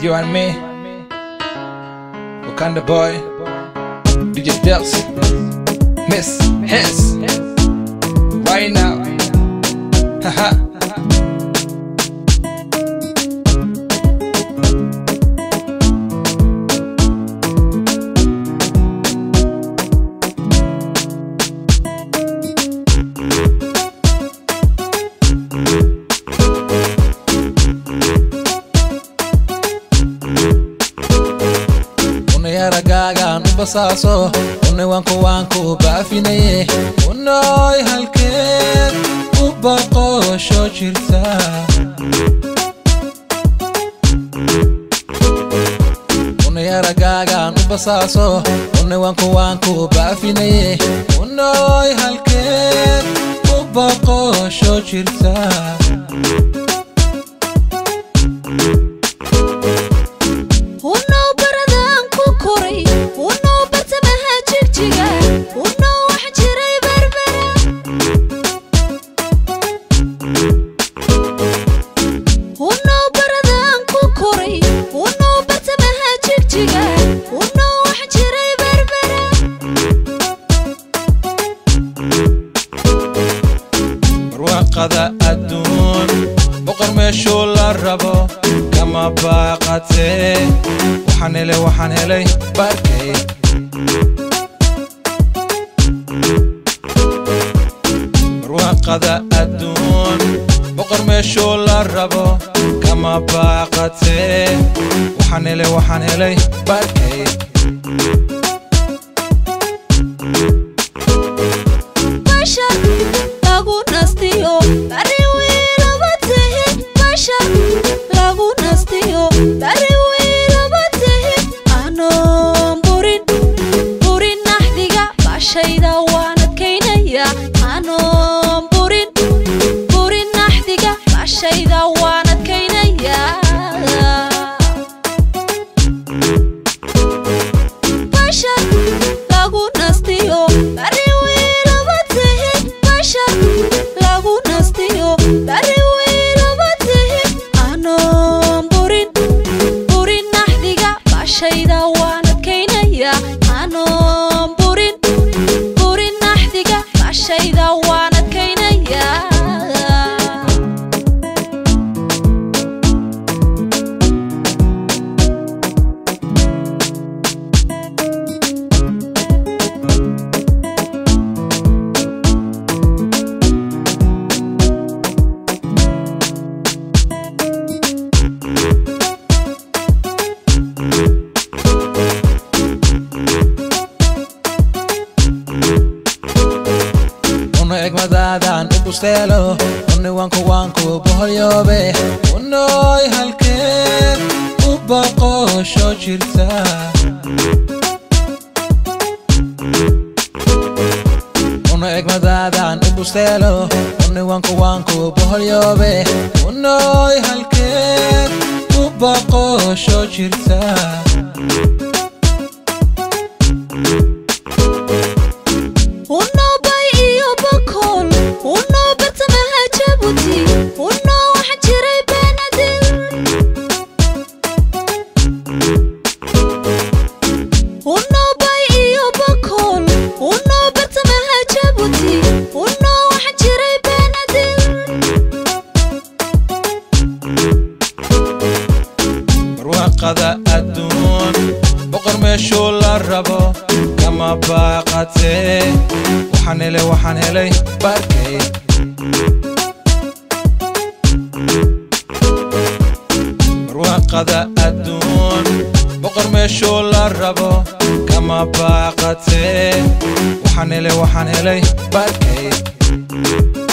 You and me, Wakanda boy, DJ Dels, Miss Hess, right now. Haha. unayaragaagaan u basaaso unay waanku waanku baafinaye unoy halkeed u baqoosho jirta unayaragaagaan u basaaso unay waanku waanku baafinaye unoy halkeed u baqoosho jirta Unow baradaan ku koray unow bartamaha jigjiga unow wax jiray berbera unow baradaan ku koray unow bartamaha jigjiga unow wax jiray berbera barwaaqada adduun boqor meeshuu la rabo kama baaqatee waxaan helay waxaan helay barkay barwaaqada adduun boqor meeshuu la rabo kama baaqatee waxaan helay waxaan helay barkay bashar lagu nastiyo bari wiilaba tihi bashar lagu nastiyo bari wiilaba tihi anoon burin burin naxdiga bashayda waan adkaynaya anoon burin burin naxdiga bashayda waan adkaynaya bashar lagu nastiyo bari wiilaba tihi bashar lagu nastiyo bari wiilaba tihi anoon burin burin naxdiga bashayda waan adkaynaya anoon burin burin naxdiga bashayda waan adkaynaya una egmadaadan u busteelo unay waanku waanku boholyoobe unoy halkeed u baqoosho jirta una egmadaadan u busteelo unay waanku waanku boholyoobe unoy halkeed u baqoosho jirta Unow bay iyo bakool unow bartamaha jabuuti unow wax jiray benadil unow bay iyo bakool unow bartamaha jabuuti unow wax jiray benadil barwaaqada adduun boqor meeshuu la rabo kama ma baaqatee waxaan helay waxaan helay barkay barwaaqada adduun boqor meeshuu la rabo kama baaqatee waxaan helay waxaan helay barkay